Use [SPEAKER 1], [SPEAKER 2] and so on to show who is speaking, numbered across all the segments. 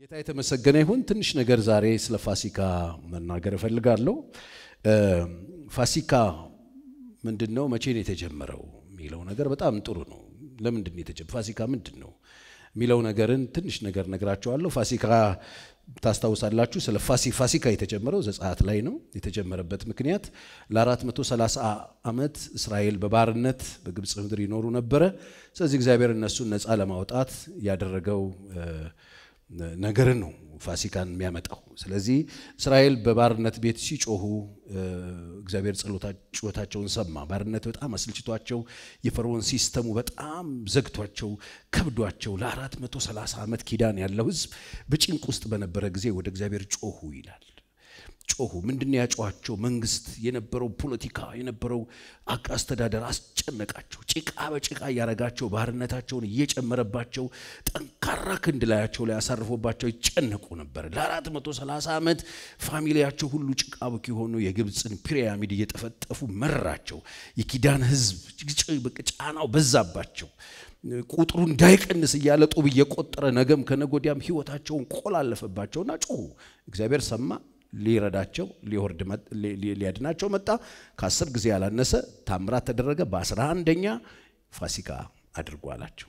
[SPEAKER 1] ጌታ የተመሰገነ ይሁን። ትንሽ ነገር ዛሬ ስለ ፋሲካ መናገር እፈልጋለሁ። ፋሲካ ምንድን ነው? መቼ ነው የተጀመረው የሚለው ነገር በጣም ጥሩ ነው። ለምንድን ነው የተጀመረው? ፋሲካ ምንድን ነው የሚለው ነገርን ትንሽ ነገር ነግራቸዋለሁ። ፋሲካ ታስታውሳላችሁ። ስለ ፋሲካ የተጀመረው ዘጸአት ላይ ነው። የተጀመረበት ምክንያት ለ430 ዓመት እስራኤል በባርነት በግብፅ ምድር ይኖሩ ነበረ። ስለዚህ እግዚአብሔር እነሱን ነፃ ለማውጣት ያደረገው ነገርን ነው ፋሲካን የሚያመጣው። ስለዚህ እስራኤል በባርነት ቤት ሲጮሁ እግዚአብሔር ጩኸታቸውን ሰማ። ባርነት በጣም አስልችቷቸው የፈርዖን ሲስተሙ በጣም ዘግቷቸው ከብዷቸው ለአራት መቶ ሰላሳ ዓመት ኪዳን ያለው ሕዝብ በጭንቅ ውስጥ በነበረ ጊዜ ወደ እግዚአብሔር ጮሁ ይላል። ጮሁ። ምንድን ያጯቸው? መንግስት የነበረው ፖለቲካ የነበረው አስተዳደር አስጨነቃቸው። ጭቃ በጭቃ እያረጋቸው ባርነታቸውን እየጨመረባቸው ጠንካራ ክንድ ላያቸው ላይ አሳርፎባቸው ይጨነቁ ነበር። ለአራት መቶ ሰላሳ ዓመት ፋሚሊያቸው ሁሉ ጭቃ ብክ የሆኑ የግብፅን ፒራሚድ እየጠፈጠፉ መራቸው። የኪዳን ህዝብ ጫናው በዛባቸው። ቁጥሩ እንዳይቀንስ እያለ ጡብ እየቆጠረ ነገም ከነጎዲያም ህይወታቸውን ቆላለፈባቸውና ጮሁ። እግዚአብሔር ሰማ። ሊረዳቸው ሊወርድ ሊያድናቸው መጣ። ከአስር ጊዜ ያላነሰ ታምራት ተደረገ። በአስራ አንደኛ ፋሲካ አድርጎ አላቸው።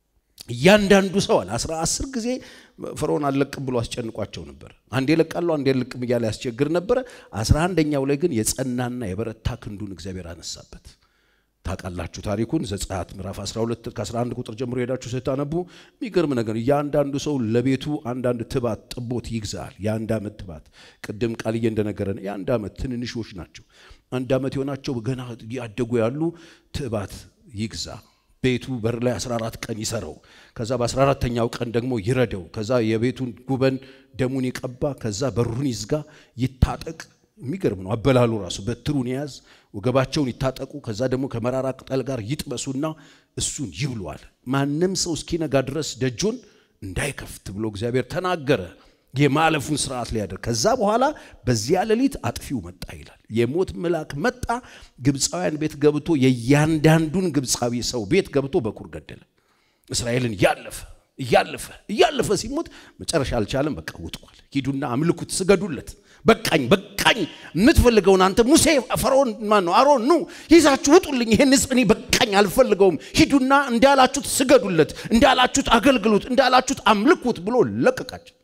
[SPEAKER 1] እያንዳንዱ ሰው አለ አስራ አስር ጊዜ ፈርዖን አልለቅም ብሎ አስጨንቋቸው ነበር። አንዴ ለቃለሁ አንዴ ልቅም እያለ ያስቸግር ነበረ። አስራ አንደኛው ላይ ግን የጸናና የበረታ ክንዱን እግዚአብሔር አነሳበት። ታውቃላችሁ ታሪኩን ዘጸአት ምዕራፍ 12 ከ11 ቁጥር ጀምሮ ሄዳችሁ ስታነቡ የሚገርም ነገር እያንዳንዱ ሰው ለቤቱ አንዳንድ ትባት ጥቦት ይግዛል። የአንድ ዓመት ትባት ቅድም ቃልዬ እንደነገረን የአንድ ዓመት ትንንሾች ናቸው። አንድ ዓመት የሆናቸው ገና ያደጉ ያሉ ትባት ይግዛ። ቤቱ በር ላይ 14 ቀን ይሰረው። ከዛ በ14ተኛው ቀን ደግሞ ይረደው። ከዛ የቤቱን ጉበን ደሙን ይቀባ። ከዛ በሩን ይዝጋ፣ ይታጠቅ። የሚገርም ነው አበላሉ ራሱ በትሩን ያዝ ወገባቸውን ይታጠቁ። ከዛ ደግሞ ከመራራ ቅጠል ጋር ይጥበሱና እሱን ይብሏል። ማንም ሰው እስኪነጋ ድረስ ደጁን እንዳይከፍት ብሎ እግዚአብሔር ተናገረ። የማለፉን ስርዓት ሊያደርግ ከዛ በኋላ በዚያ ሌሊት አጥፊው መጣ ይላል። የሞት መልአክ መጣ፣ ግብፃውያን ቤት ገብቶ የእያንዳንዱን ግብፃዊ ሰው ቤት ገብቶ በኩር ገደለ። እስራኤልን እያለፈ እያለፈ እያለፈ ሲሞት መጨረሻ አልቻለም። በቃ ውጥቋል። ሂዱና አምልኩት፣ ስገዱለት በቃኝ በቃኝ፣ የምትፈልገውን አንተ ሙሴ፣ ፈርዖን ማን ነው አሮን፣ ኑ ይዛችሁ ውጡልኝ፣ ይሄን ሕዝብ እኔ በቃኝ አልፈልገውም፣ ሂዱና እንዳላችሁት ስገዱለት፣ እንዳላችሁት አገልግሉት፣ እንዳላችሁት አምልኩት ብሎ ለቀቃቸው።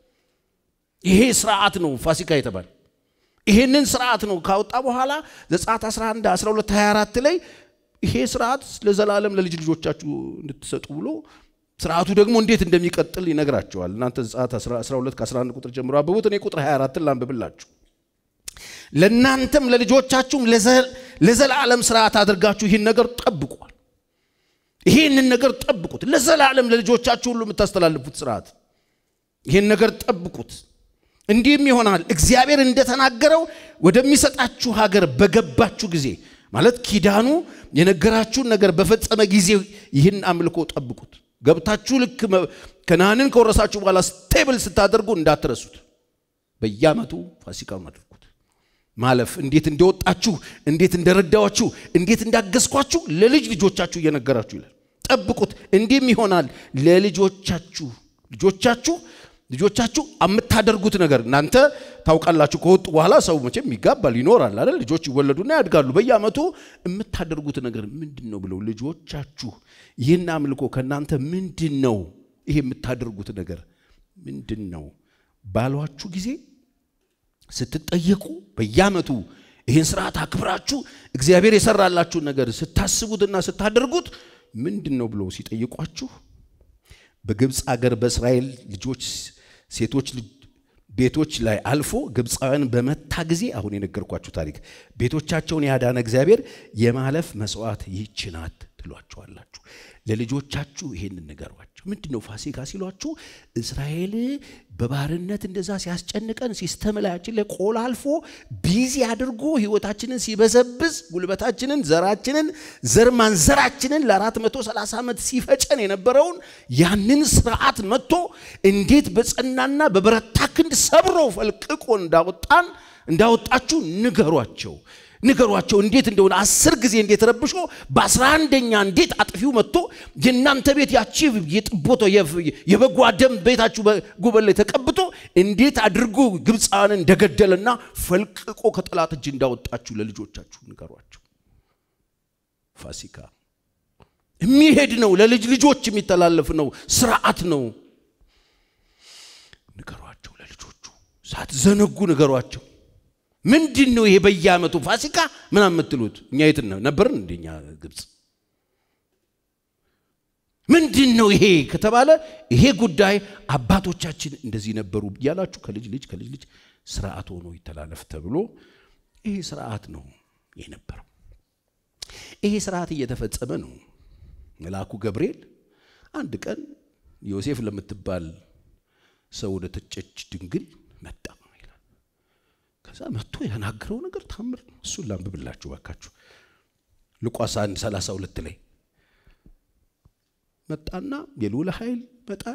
[SPEAKER 1] ይሄ ስርዓት ነው ፋሲካ የተባለ። ይሄንን ስርዓት ነው ካወጣ በኋላ ዘጸአት 11 12 24 ላይ ይሄ ስርዓት ለዘላለም ለልጅ ልጆቻችሁ እንድትሰጡ ብሎ ስርዓቱ ደግሞ እንዴት እንደሚቀጥል ይነግራቸዋል። እናንተ ዘጸአት 12 ከ11 ቁጥር ጀምሮ አንብቡት። እኔ ቁጥር 24ን ላንብብላችሁ። ለእናንተም ለልጆቻችሁም ለዘላለም ስርዓት አድርጋችሁ ይህን ነገር ጠብቋል። ይህንን ነገር ጠብቁት። ለዘላለም ለልጆቻችሁ ሁሉ የምታስተላልፉት ስርዓት ይህን ነገር ጠብቁት። እንዲህም ይሆናል እግዚአብሔር እንደተናገረው ወደሚሰጣችሁ ሀገር በገባችሁ ጊዜ ማለት ኪዳኑ የነገራችሁን ነገር በፈጸመ ጊዜ ይህን አምልኮ ጠብቁት። ገብታችሁ ልክ ከነዓንን ከወረሳችሁ በኋላ ስቴብል ስታደርጉ እንዳትረሱት። በየዓመቱ ፋሲካውን አድርጉት። ማለፍ እንዴት እንደወጣችሁ፣ እንዴት እንደረዳኋችሁ፣ እንዴት እንዳገዝኳችሁ ለልጅ ልጆቻችሁ እየነገራችሁ ይላል። ጠብቁት። እንዲህም ይሆናል ለልጆቻችሁ ልጆቻችሁ ልጆቻችሁ የምታደርጉት ነገር እናንተ ታውቃላችሁ። ከወጡ በኋላ ሰው መቼም ይጋባል ይኖራል አይደል? ልጆች ይወለዱና ያድጋሉ። በየዓመቱ የምታደርጉት ነገር ምንድን ነው ብለው ልጆቻችሁ ይህን አምልኮ ከእናንተ ምንድን ነው ይሄ የምታደርጉት ነገር ምንድን ነው ባሏችሁ ጊዜ ስትጠየቁ በየዓመቱ ይህን ስርዓት አክብራችሁ እግዚአብሔር የሰራላችሁን ነገር ስታስቡትና ስታደርጉት ምንድን ነው ብለው ሲጠይቋችሁ በግብፅ አገር በእስራኤል ልጆች ሴቶች ቤቶች ላይ አልፎ ግብፃውያን በመታ ጊዜ አሁን የነገርኳችሁ ታሪክ ቤቶቻቸውን ያዳነ እግዚአብሔር የማለፍ መስዋዕት ይህች ናት ትሏቸዋላችሁ። ለልጆቻችሁ ይሄንን ንገሯቸው። ምንድን ነው ፋሲካ ሲሏችሁ እስራኤል በባርነት እንደዛ ሲያስጨንቀን ሲስተም ላያችን ላይ ቆላ አልፎ ቢዚ አድርጎ ህይወታችንን ሲበዘብዝ ጉልበታችንን፣ ዘራችንን፣ ዘር ማንዘራችንን ለአራት መቶ ሰላሳ ዓመት ሲፈጨን የነበረውን ያንን ስርዓት መጥቶ እንዴት በጸናና በበረታ ክንድ ሰብሮ ፈልቅቆ እንዳወጣን እንዳወጣችሁ ንገሯቸው። ንገሯቸው እንዴት እንደሆነ አስር ጊዜ እንዴት ረብሾ በአስራ አንደኛ እንዴት አጥፊው መጥቶ የእናንተ ቤት ያቺ የጥቦቶ የበጓ ደም ቤታችሁ ጉበል ላይ ተቀብቶ እንዴት አድርጎ ግብፃን እንደገደለና ፈልቅቆ ከጠላት እጅ እንዳወጣችሁ ለልጆቻችሁ ንገሯቸው። ፋሲካ የሚሄድ ነው፣ ለልጅ ልጆች የሚተላለፍ ነው፣ ስርዓት ነው። ንገሯቸው፣ ለልጆቹ ሳትዘነጉ ንገሯቸው። ምንድን ነው ይሄ በየዓመቱ ፋሲካ ምናምን የምትሉት? እኛ የት ነበርን? እንደኛ ግብፅ ምንድን ነው ይሄ ከተባለ ይሄ ጉዳይ አባቶቻችን እንደዚህ ነበሩ እያላችሁ ከልጅ ልጅ ከልጅ ልጅ ስርዓት ሆኖ ይተላለፍ ተብሎ ይሄ ስርዓት ነው የነበረው። ይሄ ስርዓት እየተፈጸመ ነው። መልአኩ ገብርኤል አንድ ቀን ዮሴፍ ለምትባል ሰው ወደ ተጨች ድንግል መጣ ይላል። ከዛ መጥቶ የተናገረው ነገር ታምር ነው። እሱን ላንብብላችሁ ባካችሁ። ሉቃስ 1 32 ላይ መጣና የልዑል ኃይል ይመጣል፣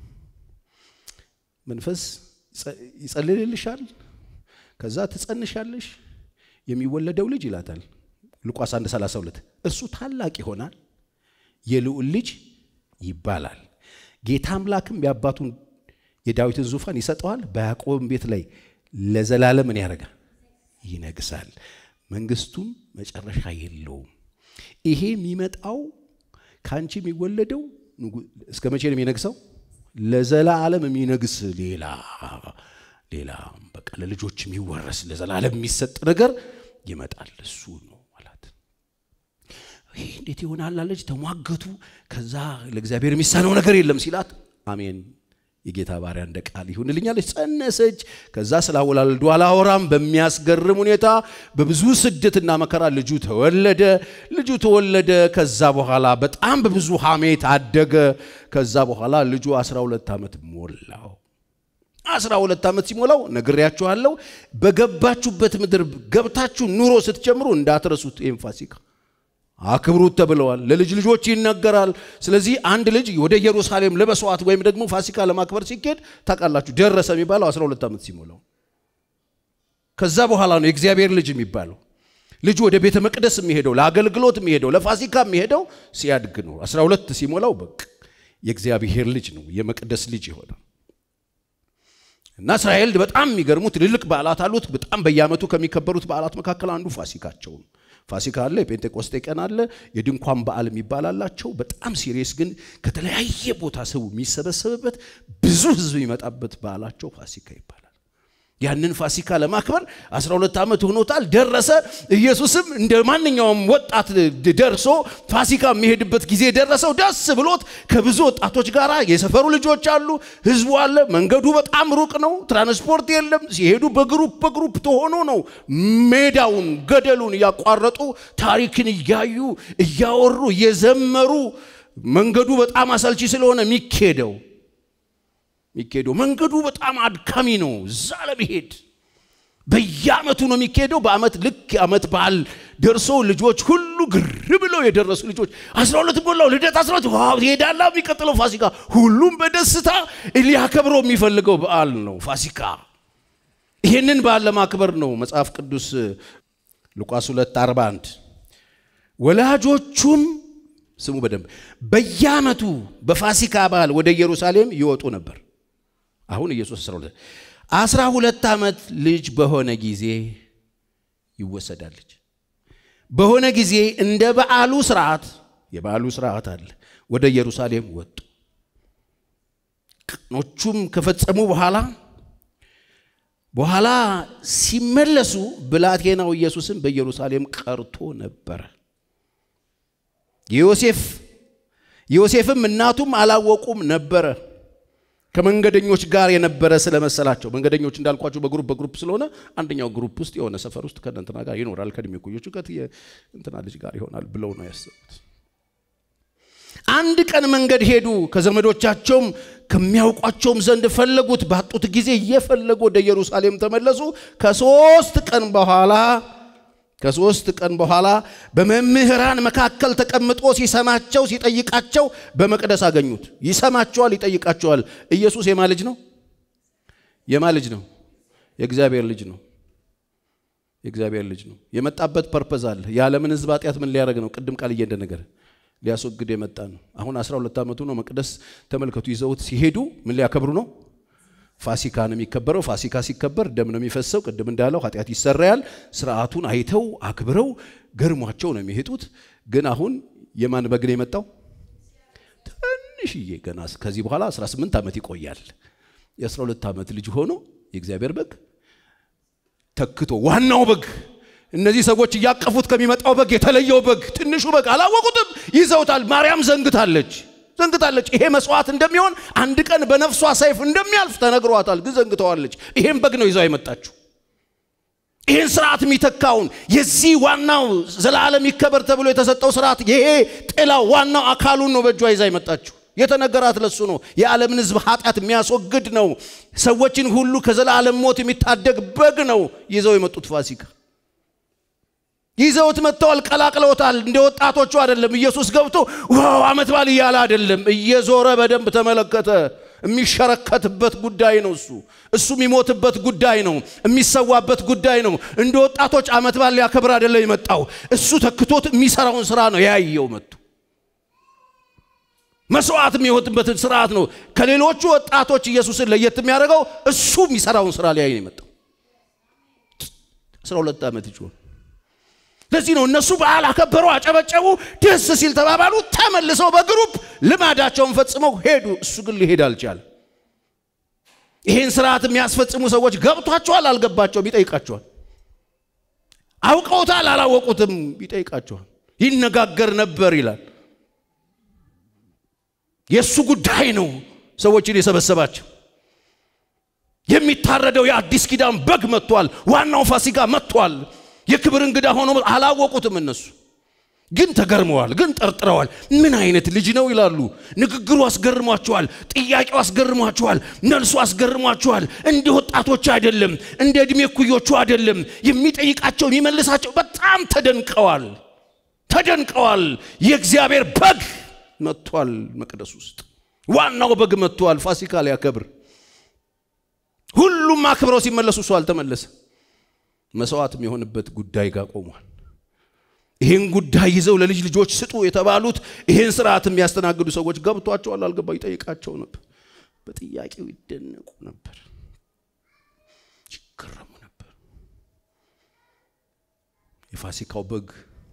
[SPEAKER 1] መንፈስ ይጸልልልሻል፣ ከዛ ትጸንሻለሽ፣ የሚወለደው ልጅ ይላታል። ሉቃስ 1 32 እርሱ ታላቅ ይሆናል፣ የልዑል ልጅ ይባላል። ጌታ አምላክም የአባቱን የዳዊትን ዙፋን ይሰጠዋል፣ በያዕቆብም ቤት ላይ ለዘላለም ምን ያደርጋል? ይነግሳል፣ መንግስቱም መጨረሻ የለውም። ይሄ የሚመጣው ከአንቺ የሚወለደው እስከ መቼ ነው የሚነግሰው? ለዘላለም የሚነግስ ሌላ ሌላ በቃ ለልጆች የሚወረስ ለዘላለም የሚሰጥ ነገር ይመጣል። እሱ ነው አላት። ይህ እንዴት ይሆናል አለች። ተሟገቱ። ከዛ ለእግዚአብሔር የሚሳነው ነገር የለም ሲላት አሜን የጌታ ባሪያ እንደ ቃል ይሁንልኛለች። ጸነሰች። ከዛ ስላወላለዱ አላወራም። በሚያስገርም ሁኔታ በብዙ ስደትና መከራ ልጁ ተወለደ። ልጁ ተወለደ። ከዛ በኋላ በጣም በብዙ ሐሜት አደገ። ከዛ በኋላ ልጁ 12 ዓመት ሞላው። 12 ዓመት ሲሞላው ነግሬያችኋለሁ። በገባችሁበት ምድር ገብታችሁ ኑሮ ስትጀምሩ እንዳትረሱት ይህም ፋሲካ አክብሩት ተብለዋል። ለልጅ ልጆች ይነገራል። ስለዚህ አንድ ልጅ ወደ ኢየሩሳሌም ለመስዋዕት ወይም ደግሞ ፋሲካ ለማክበር ሲኬድ ታውቃላችሁ፣ ደረሰ የሚባለው 12 ዓመት ሲሞላው። ከዛ በኋላ ነው የእግዚአብሔር ልጅ የሚባለው። ልጁ ወደ ቤተ መቅደስ የሚሄደው ለአገልግሎት የሚሄደው ለፋሲካ የሚሄደው ሲያድግ ነው። 12 ሲሞላው በቅ የእግዚአብሔር ልጅ ነው፣ የመቅደስ ልጅ የሆነ እና እስራኤል በጣም የሚገርሙ ትልልቅ በዓላት አሉት። በጣም በየዓመቱ ከሚከበሩት በዓላት መካከል አንዱ ፋሲካቸው ነው። ፋሲካ አለ፣ የጴንጤቆስጤ ቀን አለ፣ የድንኳን በዓል የሚባል አላቸው። በጣም ሲሪየስ ግን ከተለያየ ቦታ ሰው የሚሰበሰብበት ብዙ ሕዝብ የሚመጣበት በዓላቸው ፋሲካ ይባላል። ያንን ፋሲካ ለማክበር 12 ዓመት ሆኖታል። ደረሰ። ኢየሱስም እንደ ማንኛውም ወጣት ደርሶ ፋሲካ የሚሄድበት ጊዜ ደረሰው። ደስ ብሎት ከብዙ ወጣቶች ጋር የሰፈሩ ልጆች አሉ፣ ህዝቡ አለ። መንገዱ በጣም ሩቅ ነው፣ ትራንስፖርት የለም። ሲሄዱ በግሩፕ በግሩፕ ተሆኖ ነው ሜዳውን ገደሉን እያቋረጡ ታሪክን እያዩ እያወሩ እየዘመሩ መንገዱ በጣም አሰልቺ ስለሆነ የሚኬደው የሚኬደው መንገዱ በጣም አድካሚ ነው። እዛ ለመሄድ በየዓመቱ ነው የሚካሄደው። በዓመት ልክ ዓመት በዓል ደርሶ ልጆች ሁሉ ግር ብለው የደረሱ ልጆች አስራ ሁለት ሞላው ልደት አስራ ሁለት ዋው ትሄዳላ። የሚቀጥለው ፋሲካ ሁሉም በደስታ ሊያከብረው የሚፈልገው በዓል ነው ፋሲካ። ይህንን በዓል ለማክበር ነው መጽሐፍ ቅዱስ ሉቃስ 2 41 ወላጆቹም ስሙ በደንብ በየዓመቱ በፋሲካ በዓል ወደ ኢየሩሳሌም ይወጡ ነበር። አሁን ኢየሱስ 12 አስራ ሁለት ዓመት ልጅ በሆነ ጊዜ ይወሰዳል። ልጅ በሆነ ጊዜ እንደ በዓሉ ስርዓት የበዓሉ ስርዓት አለ። ወደ ኢየሩሳሌም ወጡ። ቀኖቹም ከፈጸሙ በኋላ በኋላ ሲመለሱ ብላቴናው ኢየሱስም በኢየሩሳሌም ቀርቶ ነበረ። ዮሴፍ ዮሴፍም እናቱም አላወቁም ነበረ ከመንገደኞች ጋር የነበረ ስለመሰላቸው መንገደኞች እንዳልኳቸው በግሩፕ በግሩፕ ስለሆነ አንደኛው ግሩፕ ውስጥ የሆነ ሰፈር ውስጥ ከእንትና ጋር ይኖራል ከእድሜ እኩዮቹ እንትና ልጅ ጋር ይሆናል ብለው ነው ያሰቡት። አንድ ቀን መንገድ ሄዱ። ከዘመዶቻቸውም ከሚያውቋቸውም ዘንድ ፈለጉት። ባጡት ጊዜ እየፈለጉ ወደ ኢየሩሳሌም ተመለሱ። ከሶስት ቀን በኋላ ከሶስት ቀን በኋላ በመምህራን መካከል ተቀምጦ ሲሰማቸው ሲጠይቃቸው በመቅደስ አገኙት። ይሰማቸዋል፣ ይጠይቃቸዋል። ኢየሱስ የማ ልጅ ነው? የማ ልጅ ነው? የእግዚአብሔር ልጅ ነው። የእግዚአብሔር ልጅ ነው። የመጣበት ፐርፐዝ አለ። የዓለምን ሕዝብ ኃጢአት ምን ሊያደርግ ነው? ቅድም ቃል እየንደ ነገር ሊያስወግድ የመጣ ነው። አሁን 12 ዓመቱ ነው። መቅደስ ተመልከቱ፣ ይዘውት ሲሄዱ ምን ሊያከብሩ ነው? ፋሲካ ነው የሚከበረው። ፋሲካ ሲከበር ደም ነው የሚፈሰው። ቅድም እንዳለው ኃጢአት ይሰራያል። ስርዓቱን አይተው አክብረው ገርሟቸው ነው የሚሄጡት። ግን አሁን የማን በግ ነው የመጣው? ትንሽዬ ገና ከዚህ በኋላ 18 ዓመት ይቆያል። የ12 ዓመት ልጅ ሆኖ የእግዚአብሔር በግ ተክቶ ዋናው በግ እነዚህ ሰዎች እያቀፉት ከሚመጣው በግ የተለየው በግ ትንሹ በግ አላወቁትም፣ ይዘውታል። ማርያም ዘንግታለች ዘንግታለች። ይሄ መስዋዕት እንደሚሆን አንድ ቀን በነፍሷ ሰይፍ እንደሚያልፍ ተነግሯታል፣ ግን ዘንግተዋለች። ይሄን በግ ነው ይዛው የመጣችው። ይህን ስርዓት የሚተካውን የዚህ ዋናው ዘላለም ይከበር ተብሎ የተሰጠው ስርዓት ይሄ ጥላው ዋናው አካሉን ነው በእጇ ይዛ የመጣችው። የተነገራት ለሱ ነው። የዓለምን ሕዝብ ኃጢአት የሚያስወግድ ነው። ሰዎችን ሁሉ ከዘላለም ሞት የሚታደግ በግ ነው ይዘው የመጡት ፋሲካ ይዘውት መጥተዋል። ቀላቅለውታል። እንደ ወጣቶቹ አይደለም። ኢየሱስ ገብቶ ዋው ዓመት በዓል እያለ አይደለም። እየዞረ በደንብ ተመለከተ። የሚሸረከትበት ጉዳይ ነው። እሱ እሱ የሚሞትበት ጉዳይ ነው። የሚሰዋበት ጉዳይ ነው። እንደ ወጣቶች ዓመት በዓል ሊያከብር አይደለም የመጣው። እሱ ተክቶት የሚሰራውን ስራ ነው ያየው መጥቶ መስዋዕት የሚወጥበትን ስርዓት ነው። ከሌሎቹ ወጣቶች ኢየሱስን ለየት የሚያደርገው እሱ የሚሰራውን ስራ ሊያይ ነው የመጣው። 12 ዓመት ይችሆን ለዚህ ነው እነሱ በዓል አከበሩ፣ አጨበጨቡ፣ ደስ ሲል ተባባሉ። ተመልሰው በግሩፕ ልማዳቸውን ፈጽመው ሄዱ። እሱ ግን ሊሄድ አልቻለም። ይህን ስርዓት የሚያስፈጽሙ ሰዎች ገብቷቸዋል፣ አልገባቸውም? ይጠይቃቸዋል። አውቀውታል፣ አላወቁትም? ይጠይቃቸዋል። ይነጋገር ነበር ይላል። የእሱ ጉዳይ ነው ሰዎችን የሰበሰባቸው። የሚታረደው የአዲስ ኪዳን በግ መጥቷል። ዋናው ፋሲካ መጥቷል። የክብር እንግዳ ሆኖ አላወቁትም። እነሱ ግን ተገርመዋል፣ ግን ጠርጥረዋል። ምን አይነት ልጅ ነው ይላሉ። ንግግሩ አስገርሟቸዋል። ጥያቄው አስገርሟቸዋል። መልሱ አስገርሟቸዋል። እንደ ወጣቶች አይደለም፣ እንደ ዕድሜ ኩዮቹ አይደለም። የሚጠይቃቸው የሚመልሳቸው በጣም ተደንቀዋል፣ ተደንቀዋል። የእግዚአብሔር በግ መጥቷል። መቅደስ ውስጥ ዋናው በግ መጥቷል። ፋሲካ ሊያከብር ሁሉም አክብረው ሲመለሱ እሱ አልተመለሰ። መስዋዕት የሚሆንበት ጉዳይ ጋር ቆሟል። ይህን ጉዳይ ይዘው ለልጅ ልጆች ስጡ የተባሉት ይህን ስርዓት የሚያስተናግዱ ሰዎች ገብቷቸዋል፣ አልገባ ይጠይቃቸው ነበር። በጥያቄው ይደነቁ ነበር፣ ይገረሙ ነበር። የፋሲካው በግ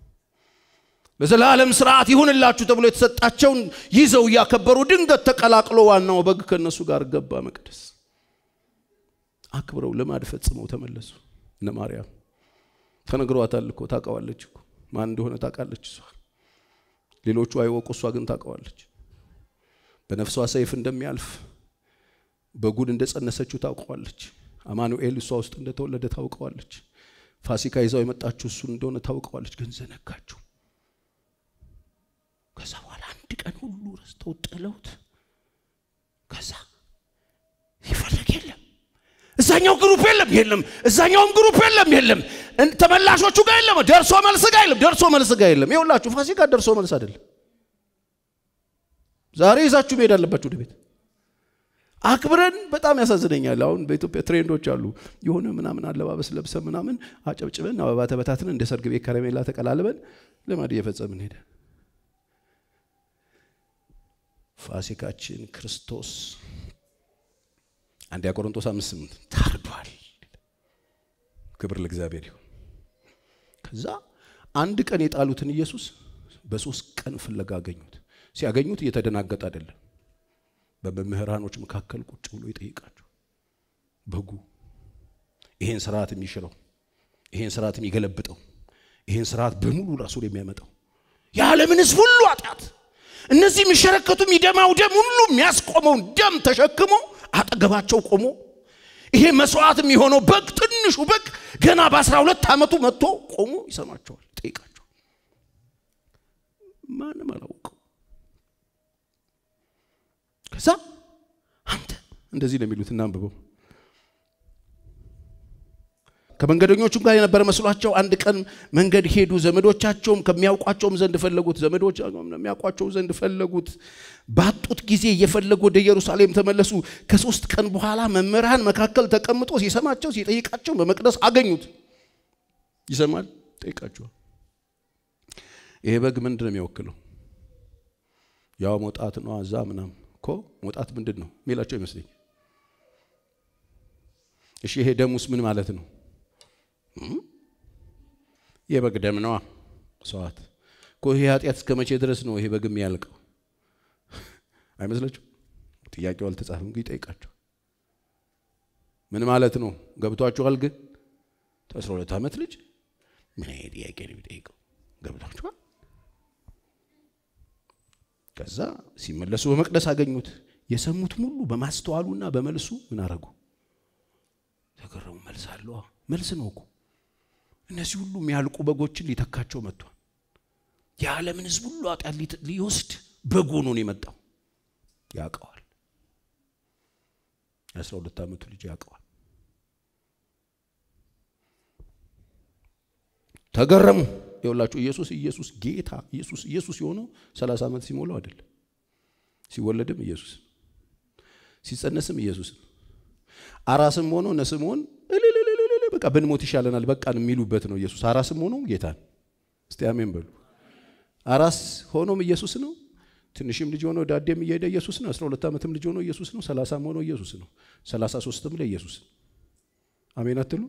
[SPEAKER 1] ለዘላለም ስርዓት ይሁንላችሁ ተብሎ የተሰጣቸውን ይዘው እያከበሩ ድንገት ተቀላቅሎ ዋናው በግ ከእነሱ ጋር ገባ መቅደስ። አክብረው ልማድ ፈጽመው ተመለሱ። እነ ማርያም ተነግሯታል እኮ ታውቀዋለች እኮ ማን እንደሆነ ታውቃለች እሷ። ሌሎቹ አይወቁ፣ እሷ ግን ታውቀዋለች። በነፍሷ ሰይፍ እንደሚያልፍ በጉን እንደጸነሰችው ታውቀዋለች። አማኑኤል እሷ ውስጥ እንደተወለደ ታውቀዋለች። ፋሲካ ይዛው የመጣችው እሱ እንደሆነ ታውቀዋለች። ግን ዘነጋችው። ከዛ በኋላ አንድ ቀን ሁሉ ረስተው ጥለውት ከዛ ይፈልግ የለም እዛኛው ግሩፕ የለም የለም፣ እዛኛውም ግሩፕ የለም የለም፣ ተመላሾቹ ጋር የለም፣ ደርሶ መልስ ጋር የለም፣ ደርሶ መልስ ጋር የለም። ይኸውላችሁ ፋሲካ ደርሶ መልስ አይደለም። ዛሬ ይዛችሁ መሄድ አለባችሁ ወደ ቤት። አክብረን በጣም ያሳዝነኛል። አሁን በኢትዮጵያ ትሬንዶች አሉ። የሆነ ምናምን አለባበስ ለብሰ ምናምን አጨብጭበን አበባ ተበታትነን እንደ ሰርግ ቤት ከረሜላ ተቀላልበን ልማድ እየፈጸምን ሄደ። ፋሲካችን ክርስቶስ አንደኛ ቆሮንቶስ አምስት ስምንት ታርዷል። ክብር ለእግዚአብሔር ይሁን። ከዛ አንድ ቀን የጣሉትን ኢየሱስ በሶስት ቀን ፍለጋ አገኙት። ሲያገኙት እየተደናገጠ አይደለም። በመምህራኖች መካከል ቁጭ ብሎ ይጠይቃቸው። በጉ ይሄን ስርዓት የሚሽረው ይሄን ስርዓት የሚገለብጠው ይሄን ስርዓት በሙሉ ራሱ የሚያመጣው የዓለምን ሕዝብ ሁሉ ኃጢአት እነዚህ የሚሸረከቱ የሚደማው ደም ሁሉ የሚያስቆመውን ደም ተሸክሞ አጠገባቸው ቆሞ ይሄ መስዋዕት የሚሆነው በግ ትንሹ በግ ገና በአስራ ሁለት ዓመቱ መጥቶ ቆሞ ይሰማቸዋል፣ ይጠይቃቸዋል። ማንም አላውቀው። ከዛ አንተ እንደዚህ ነው የሚሉት እናንብበው። ከመንገደኞቹም ጋር የነበረ መስሏቸው አንድ ቀን መንገድ ሄዱ። ዘመዶቻቸውም ከሚያውቋቸውም ዘንድ ፈለጉት። ዘመዶች የሚያውቋቸው ዘንድ ፈለጉት። ባጡት ጊዜ እየፈለጉ ወደ ኢየሩሳሌም ተመለሱ። ከሶስት ቀን በኋላ መምህራን መካከል ተቀምጦ ሲሰማቸው ሲጠይቃቸው በመቅደስ አገኙት። ይሰማል? ጠይቃችኋል። ይሄ በግ ምንድን ነው የሚወክለው? ያው መውጣት ነው። አዛ ምናምን እኮ መውጣት ምንድን ነው የሚላቸው ይመስለኝ። እሺ ይሄ ደሙስ ምን ማለት ነው? የበግ ደም ነዋ። ሰዋት እኮ ይሄ ኃጢአት እስከ መቼ ድረስ ነው ይሄ በግ የሚያልቀው? አይመስላችሁ? ጥያቄው አልተጻፈም፣ ግን ይጠይቃቸው ምን ማለት ነው? ገብቷችኋል? ግን አስራ ሁለት ዓመት ልጅ ምን አይነት ጥያቄ ነው የሚጠይቀው? ገብቷችኋል? ከዛ ሲመለሱ በመቅደስ አገኙት። የሰሙት ሙሉ በማስተዋሉና በመልሱ ምን አረጉ? ተገረሙ። መልስ አለዋ። መልስ ነው እኮ እነዚህ ሁሉ የሚያልቁ በጎችን ሊተካቸው መጥቷል። የዓለምን ሕዝብ ሁሉ ኃጢአት ሊወስድ በግ ሆኖ ነው የመጣው። ያውቀዋል። የአስራ ሁለት ዓመቱ ልጅ ያውቀዋል። ተገረሙ። ይኸውላችሁ ኢየሱስ ኢየሱስ ጌታ ኢየሱስ ኢየሱስ የሆነው ሰላሳ ዓመት ሲሞላው አይደለም። ሲወለድም ኢየሱስ ሲጸነስም ኢየሱስ አራስም ሆኖ እነ ስምዖን እልልልልል በቃ ብንሞት ይሻለናል በቃን የሚሉበት ነው ኢየሱስ። አራስም ሆኖ ጌታን እስቲ አሜን በሉ። አራስ ሆኖም ኢየሱስ ነው። ትንሽም ልጅ ሆኖ ዳዴም እየሄደ ኢየሱስ ነው። አስራ ሁለት ዓመትም ልጅ ሆኖ ኢየሱስ ነው። ሰላሳም ሆኖ ኢየሱስ ነው። ሰላሳ ሶስትም ላይ ኢየሱስ አሜን አትሉ?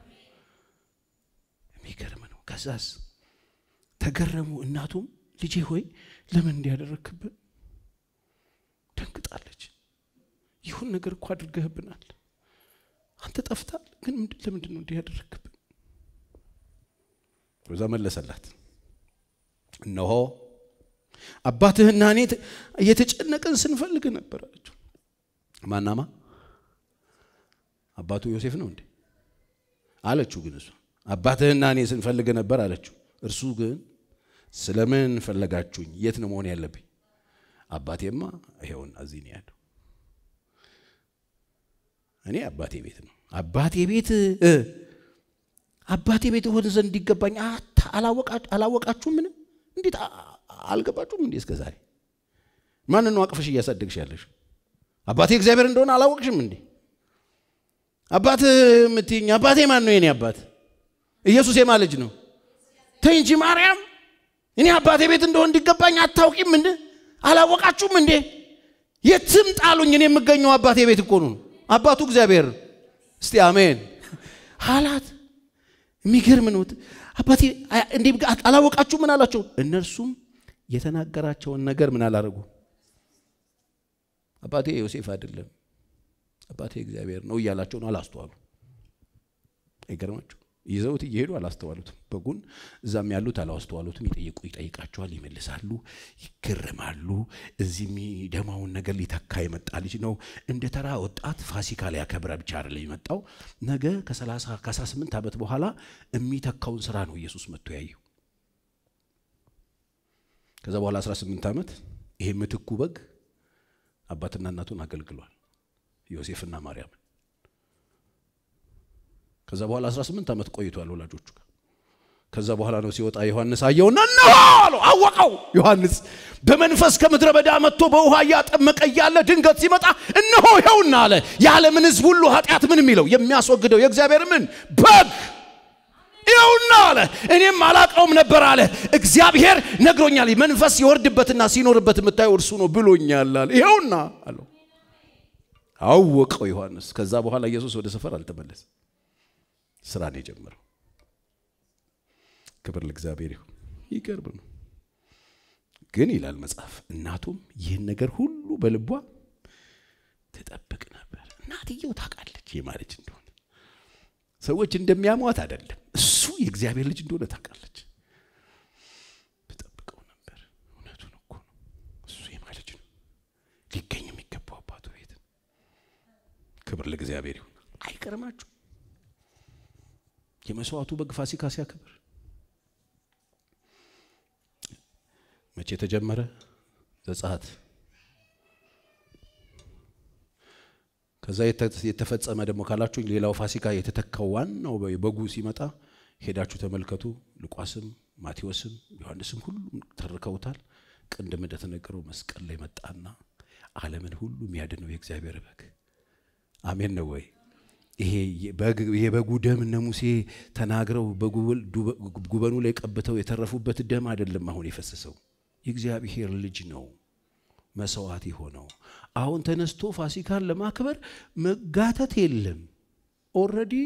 [SPEAKER 1] የሚገርም ነው። ከዛስ ተገረሙ። እናቱም ልጄ ሆይ ለምን እንዲያደረግክብን? ደንግጣለች። ይሁን ነገር እኮ አድርገህብናል። አንተ ጠፍታል፣ ግን ለምንድን ነው እንዲህ ያደረግክብን? በዛ መለሰላት እነሆ አባትህና እኔ እየተጨነቅን ስንፈልግ ነበር አለችው። ማናማ አባቱ ዮሴፍ ነው እንዴ አለችው። ግን እሷ አባትህና እኔ ስንፈልግ ነበር አለችው። እርሱ ግን ስለምን ፈለጋችሁኝ? የት ነው መሆን ያለብኝ? አባቴማ ይሄውና እዚህ ነው ያለው። እኔ አባቴ ቤት ነው። አባቴ ቤት አባቴ ቤት ሆነ ዘንድ እንዲገባኝ አላወቃችሁም? ምን እንዴት አልገባችሁም እንዴ? እስከ ዛሬ ማንን ነው አቅፈሽ እያሳደግሽ ያለሽ? አባቴ እግዚአብሔር እንደሆነ አላወቅሽም እንዴ? አባት የምትይኝ አባቴ ማን ነው? የኔ አባት ኢየሱስ የማ ልጅ ነው? ተይ እንጂ ማርያም፣ እኔ አባቴ ቤት እንደሆነ እንዲገባኝ አታውቂም እንዴ? አላወቃችሁም እንዴ? የትም ጣሉኝ፣ እኔ የምገኘው አባቴ ቤት እኮ ነው። አባቱ እግዚአብሔር። እስቲ አሜን አላት። የሚገርም ነው። አባቴ እንዴ አላወቃችሁ? ምን አላቸው? እነርሱም የተናገራቸውን ነገር ምን አላረጉ? አባቴ ዮሴፍ አይደለም አባቴ እግዚአብሔር ነው እያላቸው ነው። አላስተዋሉ። አይገርማችሁ? ይዘውት እየሄዱ አላስተዋሉትም። በጉን እዛም ያሉት አላስተዋሉትም። ይጠይቁ ይጠይቃቸዋል፣ ይመልሳሉ፣ ይገረማሉ። እዚህ የሚደማውን ነገር ሊተካ የመጣ ልጅ ነው። እንደ ተራ ወጣት ፋሲካ ላይ ያከብረ ብቻ አይደለም የመጣው። ነገ ከ18 ዓመት በኋላ የሚተካውን ስራ ነው ኢየሱስ መጥቶ ያየው። ከዛ በኋላ 18 ዓመት ይሄ ምትኩ በግ አባትና እናቱን አገልግሏል፣ ዮሴፍና ማርያምን ከዛ በኋላ 18 ዓመት ቆይቷል ወላጆቹ ጋር። ከዛ በኋላ ነው ሲወጣ ዮሐንስ አየውና እነሆ አለው። አወቀው ዮሐንስ በመንፈስ ከምድረ በዳ መጥቶ በውሃ እያጠመቀ እያለ ድንገት ሲመጣ እነሆ ይኸውና አለ የዓለምን ሕዝብ ሁሉ ኃጢአት ምን የሚለው የሚያስወግደው የእግዚአብሔር ምን በግ ይኸውና አለ። እኔም አላቀውም ነበር አለ። እግዚአብሔር ነግሮኛል። መንፈስ ይወርድበትና ሲኖርበት የምታየው እርሱ ነው ብሎኛል አለ። ይኸውና አለው። አወቀው ዮሐንስ። ከዛ በኋላ ኢየሱስ ወደ ሰፈር አልተመለሰም። ስራ ነው የጀመረው። ክብር ለእግዚአብሔር ይሁን። ይገርም ነው ግን ይላል መጽሐፍ፣ እናቱም ይህን ነገር ሁሉ በልቧ ትጠብቅ ነበር። እናትየው ታውቃለች የማለች እንደሆነ ሰዎች እንደሚያሟት አይደለም፣ እሱ የእግዚአብሔር ልጅ እንደሆነ ታውቃለች። ትጠብቀው ነበር። እውነቱን እኮ ነው። እሱ የማለች ነው ሊገኝ የሚገባው አባቱ ቤት። ክብር ለእግዚአብሔር ይሁን። አይገርማችሁ የመስዋዕቱ በግ ፋሲካ ሲያከብር መቼ ተጀመረ? ዘጸአት። ከዛ የተፈጸመ ደግሞ ካላችሁኝ ሌላው ፋሲካ የተተካው ዋናው በጉ ሲመጣ ሄዳችሁ ተመልከቱ። ሉቃስም ማቴዎስም ዮሐንስም ሁሉም ተርከውታል። ቅድም እንደተነገረው መስቀል ላይ መጣና ዓለምን ሁሉ የሚያድነው የእግዚአብሔር በግ አሜን ነው ወይ? ይሄ በጉ ደም እነ ሙሴ ተናግረው ጉበኑ ላይ ቀብተው የተረፉበት ደም አይደለም አሁን የፈሰሰው የእግዚአብሔር ልጅ ነው መስዋዕት የሆነው። አሁን ተነስቶ ፋሲካን ለማክበር መጋተት የለም። ኦልሬዲ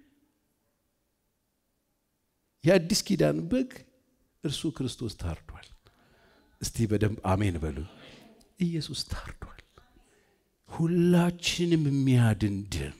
[SPEAKER 1] የአዲስ ኪዳን በግ እርሱ ክርስቶስ ታርዷል። እስቲ በደንብ አሜን በሉ። ኢየሱስ ታርዷል። ሁላችንም የሚያድን ደም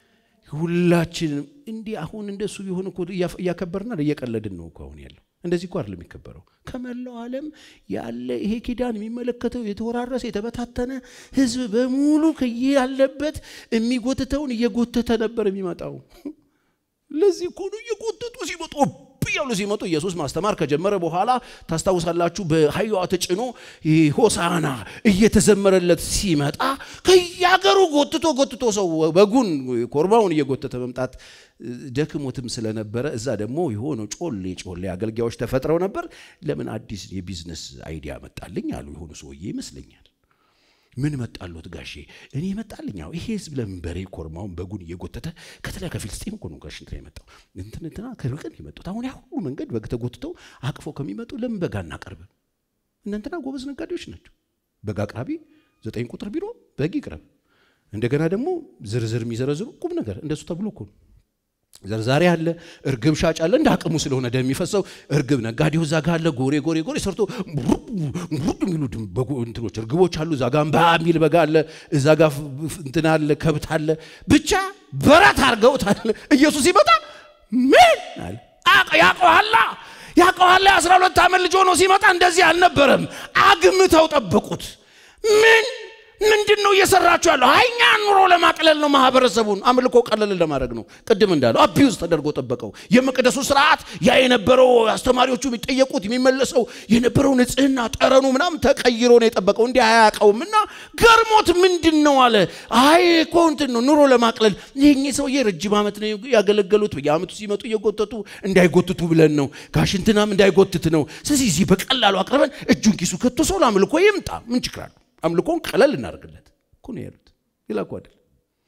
[SPEAKER 1] ሁላችንም እንዲህ አሁን እንደሱ ቢሆን እኮ እያከበርና እየቀለድን ነው እኮ አሁን ያለው። እንደዚህ እኮ አይደለም የሚከበረው። ከመላው ዓለም ያለ ይሄ ኪዳን የሚመለከተው የተወራረሰ የተበታተነ ሕዝብ በሙሉ ከያለበት የሚጎትተውን እየጎተተ ነበር የሚመጣው። ለዚህ እኮ ነው እየጎተቱ ሲመጡ እያሉ ሲመጡ ኢየሱስ ማስተማር ከጀመረ በኋላ ታስታውሳላችሁ። በአህያዋ ተጭኖ ሆሳና እየተዘመረለት ሲመጣ ከያገሩ ጎትቶ ጎትቶ ሰው በጉን ኮርባውን እየጎተተ መምጣት ደክሞትም ስለነበረ እዛ ደግሞ የሆነ ጮሌ ጮሌ አገልጋዮች ተፈጥረው ነበር። ለምን አዲስ የቢዝነስ አይዲያ መጣልኝ አሉ የሆኑ ሰውዬ ይመስለኛል። ምን መጣሎት ጋሼ? እኔ መጣልኝ። አዎ ይሄ ህዝብ ለምን በሬ ኮርማውን በጉን እየጎተተ ከተለያ ከፊልስጤም እኮ ነው ጋሽ እንትና የመጣው እንትን እንትና ከርቀን የመጡት አሁን ያ ሁሉ መንገድ በግ ተጎትተው አቅፈው ከሚመጡ ለምን በግ አናቀርብም? እናንተና ጎበዝ ነጋዴዎች ናቸው። በግ አቅራቢ ዘጠኝ ቁጥር ቢሮ በግ ይቅረብ። እንደገና ደግሞ ዝርዝር የሚዘረዝሩ ቁም ነገር እንደሱ ተብሎ እኮ ነው ዘርዛሪ አለ፣ እርግብ ሻጭ አለ። እንደ አቅሙ ስለሆነ ደም የሚፈሰው እርግብ ነጋዴው እዛ ጋ አለ። ጎሬ ጎሬ ጎሬ ሰርቶ ቡድ የሚሉ እንትኖች እርግቦች አሉ። እዛ ጋ እምባ የሚል በጋ አለ። እዛ ጋ እንትን አለ፣ ከብት አለ። ብቻ በረት አድርገውታል። ኢየሱስ ሲመጣ ምን አለ ያቀዋላ ያቀዋላ የአስራ ሁለት ዓመት ልጅ ሆኖ ሲመጣ እንደዚህ አልነበረም። አግምተው ጠበቁት። ምን ምንድን ነው እየሰራችሁ ያለው? እኛ ኑሮ ለማቅለል ነው፣ ማህበረሰቡን አምልኮ ቀለል ለማድረግ ነው። ቅድም እንዳለው አቢዩዝ ተደርጎ ጠበቀው። የመቅደሱ ስርዓት ያ የነበረው አስተማሪዎቹ የሚጠየቁት የሚመለሰው የነበረው ንጽህና፣ ጠረኑ ምናምን ተቀይሮ ነው የጠበቀው። እንዲህ አያውቀውም እና ገርሞት ምንድን ነው አለ። አይ እኮ እንትን ነው ኑሮ ለማቅለል ይህ ሰውዬ ረጅም ዓመት ነው ያገለገሉት። በየዓመቱ ሲመጡ እየጎተቱ እንዳይጎትቱ ብለን ነው፣ ጋሽ እንትናም እንዳይጎትት ነው። ስለዚህ እዚህ በቀላሉ አቅርበን እጁን ኪሱ ከቶ ሰው ለአምልኮ ይምጣ። ምን ችግር አለው? አምልኮን ቀለል እናደርግለት እኮ ነው ያሉት። ሌላ እኮ አይደል።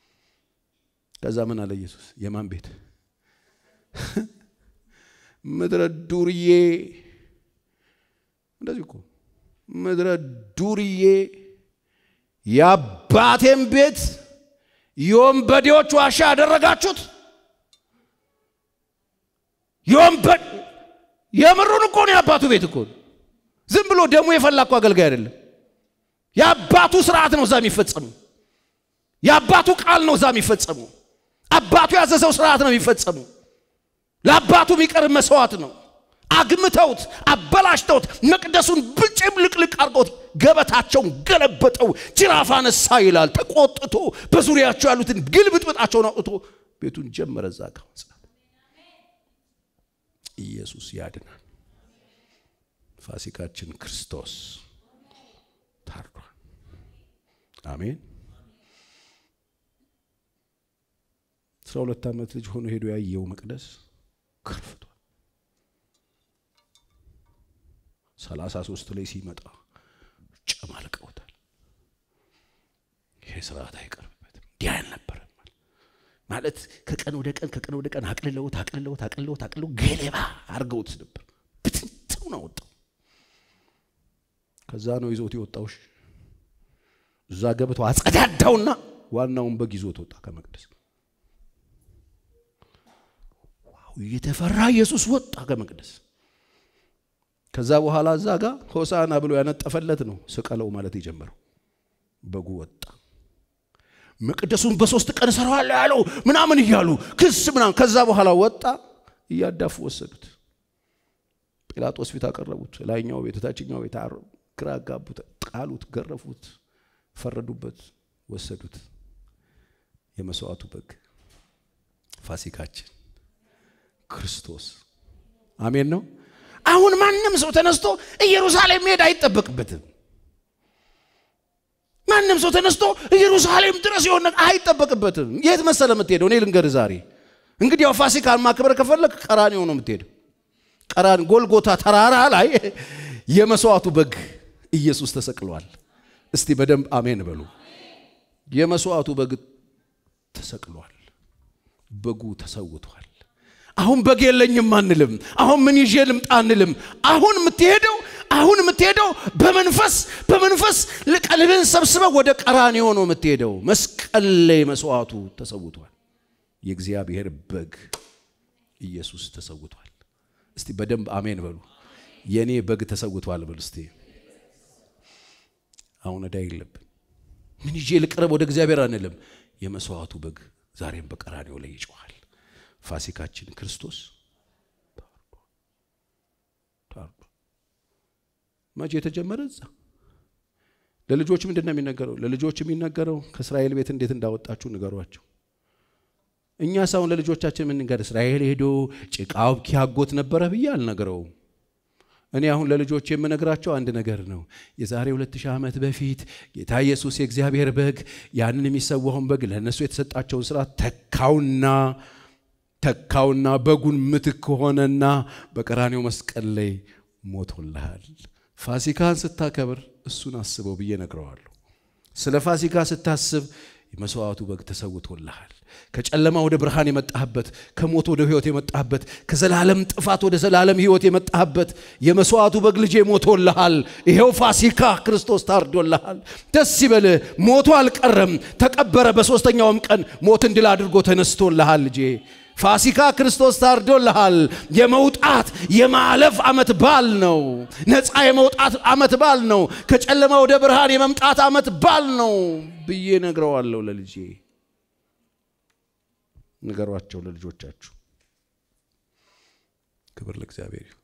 [SPEAKER 1] ከዛ ምን አለ ኢየሱስ? የማን ቤት ምድረ ዱርዬ፣ እንደዚህ እኮ ምድረ ዱርዬ፣ የአባቴን ቤት የወንበዴዎች ዋሻ ያደረጋችሁት። የወንበድ የምሩን እኮ ነው የአባቱ ቤት እኮ ዝም ብሎ ደሙ የፈላ እኮ አገልጋይ አይደለም። የአባቱ ስርዓት ነው እዛ የሚፈጸመው። የአባቱ ቃል ነው እዛ የሚፈጸመው። አባቱ ያዘዘው ስርዓት ነው የሚፈጸመው። ለአባቱ የሚቀርብ መስዋዕት ነው። አግምተውት አበላሽተውት መቅደሱን ብጭም ልቅልቅ አድርገውት ገበታቸውን ገለበጠው። ጅራፍ አነሳ ይላል። ተቆጥቶ በዙሪያቸው ያሉትን ግልብጥብጣቸውን አውጥቶ ቤቱን ጀመረ። እዛ ጋ ኢየሱስ ያድናል። ፋሲካችን ክርስቶስ ታርዷል። አሜን። አስራ ሁለት ዓመት ልጅ ሆኖ ሄዶ ያየው መቅደስ ከርፍቷል። ሰላሳ ሶስት ላይ ሲመጣ ጨማልቀውታል። ይሄ ስርዓት አይቀርብበትም። እንዲህ አልነበረም ማለት ከቀን ወደ ቀን ከቀን ወደ ቀን አቅልለውት አቅልለውት አቅልለውት አቅልለው ገለባ አድርገውት ነበር። ብትንትውን አወጣው። ከዛ ነው ይዞት የወጣውሽ እዛ ገብቶ አጸዳዳውና ዋናውን በግ ይዞት ወጣ ከመቅደስ። ዋው የተፈራ ኢየሱስ ወጣ ከመቅደስ። ከዛ በኋላ እዛ ጋር ሆሳና ብሎ ያነጠፈለት ነው ስቀለው ማለት የጀመረው። በጉ ወጣ። መቅደሱን በሶስት ቀን እሰራዋለሁ ያለው ምናምን እያሉ ክስ ምናምን። ከዛ በኋላ ወጣ። እያዳፉ ወሰዱት። ጲላጦስ ፊት አቀረቡት። ላይኛው ቤት፣ ታችኛው ቤት ግራ አጋቡት፣ ጣሉት፣ ገረፉት፣ ፈረዱበት፣ ወሰዱት። የመስዋዕቱ በግ ፋሲካችን ክርስቶስ አሜን ነው። አሁን ማንም ሰው ተነስቶ ኢየሩሳሌም መሄድ አይጠበቅበትም። ማንም ሰው ተነስቶ ኢየሩሳሌም ድረስ የሆነ አይጠበቅበትም። የት መሰለ የምትሄደው? እኔ ልንገርህ ዛሬ እንግዲህ ያው ፋሲካን ማክበር ከፈለግ ቀራንዮ ነው የምትሄደው። ቀራን ጎልጎታ ተራራ ላይ የመስዋዕቱ በግ ኢየሱስ ተሰቅሏል። እስቲ በደንብ አሜን በሉ። የመስዋዕቱ በግ ተሰቅሏል። በጉ ተሰውቷል። አሁን በግ የለኝም አንልም። አሁን ምን ይዤ ልምጣ አንልም። አሁን የምትሄደው አሁን የምትሄደው በመንፈስ በመንፈስ ቀልብን ሰብስበው ወደ ቀራንዮ ነው የምትሄደው። መስቀል ላይ መስዋዕቱ ተሰውቷል። የእግዚአብሔር በግ ኢየሱስ ተሰውቷል። እስቲ በደንብ አሜን በሉ። የእኔ በግ ተሰውቷል በሉ እስቲ። አሁን ዕዳ የለብን። ምን ይዤ ልቅረብ ወደ እግዚአብሔር አንልም። የመስዋዕቱ በግ ዛሬም በቀራንዮ ላይ ይጮኻል። ፋሲካችን ክርስቶስ ታርዷል። መቼ የተጀመረ እዛ ለልጆች ምንድን ነው የሚነገረው? ለልጆች የሚነገረው ከእስራኤል ቤት እንዴት እንዳወጣችሁ ንገሯቸው። እኛ ሳሁን ለልጆቻችን የምንገር እስራኤል ሄዶ ጭቃው ኪያጎት ነበረ ብዬ አልነግረውም። እኔ አሁን ለልጆች የምነግራቸው አንድ ነገር ነው። የዛሬ ሁለት ሺህ ዓመት በፊት ጌታ ኢየሱስ የእግዚአብሔር በግ ያንን የሚሰዋውን በግ ለእነሱ የተሰጣቸውን ስራ ተካውና ተካውና በጉን ምትክ ሆነና በቀራኔው መስቀል ላይ ሞቶልሃል። ፋሲካን ስታከብር እሱን አስበው ብዬ ነግረዋለሁ። ስለ ፋሲካ ስታስብ የመስዋዕቱ በግ ተሰውቶልሃል። ከጨለማ ወደ ብርሃን የመጣህበት፣ ከሞት ወደ ሕይወት የመጣህበት፣ ከዘላለም ጥፋት ወደ ዘላለም ሕይወት የመጣህበት የመስዋዕቱ በግ ልጄ ሞቶልሃል። ይሄው ፋሲካ ክርስቶስ ታርዶልሃል። ደስ ይበልህ። ሞቶ አልቀረም፣ ተቀበረ። በሦስተኛውም ቀን ሞትን ድል አድርጎ ተነስቶልሃል ልጄ ፋሲካ ክርስቶስ ታርዶልሃል። የመውጣት የማለፍ ዓመት በዓል ነው። ነፃ የመውጣት ዓመት በዓል ነው። ከጨለማ ወደ ብርሃን የመምጣት ዓመት በዓል ነው ብዬ ነግረዋለሁ ለልጄ። ንገሯቸው ለልጆቻችሁ። ክብር ለእግዚአብሔር ይሁን።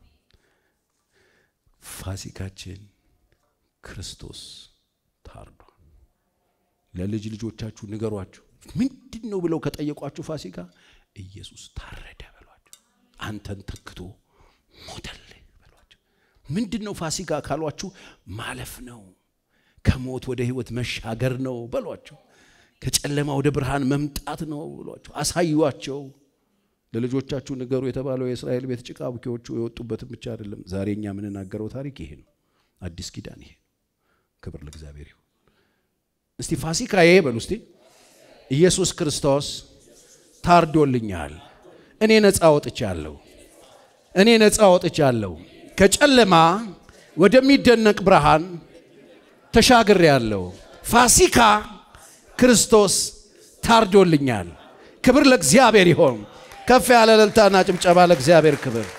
[SPEAKER 1] ፋሲካችን ክርስቶስ ታርዷል። ለልጅ ልጆቻችሁ ንገሯቸው። ምንድን ነው ብለው ከጠየቋችሁ ፋሲካ ኢየሱስ ታረደ በሏቸው። አንተን ተክቶ ሞተልህ በሏቸው። ምንድን ነው ፋሲካ ካሏችሁ ማለፍ ነው፣ ከሞት ወደ ሕይወት መሻገር ነው በሏቸው። ከጨለማ ወደ ብርሃን መምጣት ነው ብሏቸው አሳዩዋቸው። ለልጆቻችሁ ንገሩ የተባለው የእስራኤል ቤት ጭቃ ቡኪዎቹ የወጡበትን ብቻ አይደለም። ዛሬ እኛ የምንናገረው ታሪክ ይሄ ነው። አዲስ ኪዳን ይሄ ነው። ክብር ለእግዚአብሔር ይሁን። እስቲ ፋሲካዬ በሉ እስቲ ኢየሱስ ክርስቶስ ታርዶልኛል። እኔ ነፃ ወጥቻለሁ። እኔ ነፃ ወጥቻለሁ። ከጨለማ ወደሚደነቅ ብርሃን ተሻግሬያለሁ። ፋሲካ ክርስቶስ ታርዶልኛል። ክብር ለእግዚአብሔር ይሆን። ከፍ ያለ እልልታና ጭብጨባ ለእግዚአብሔር ክብር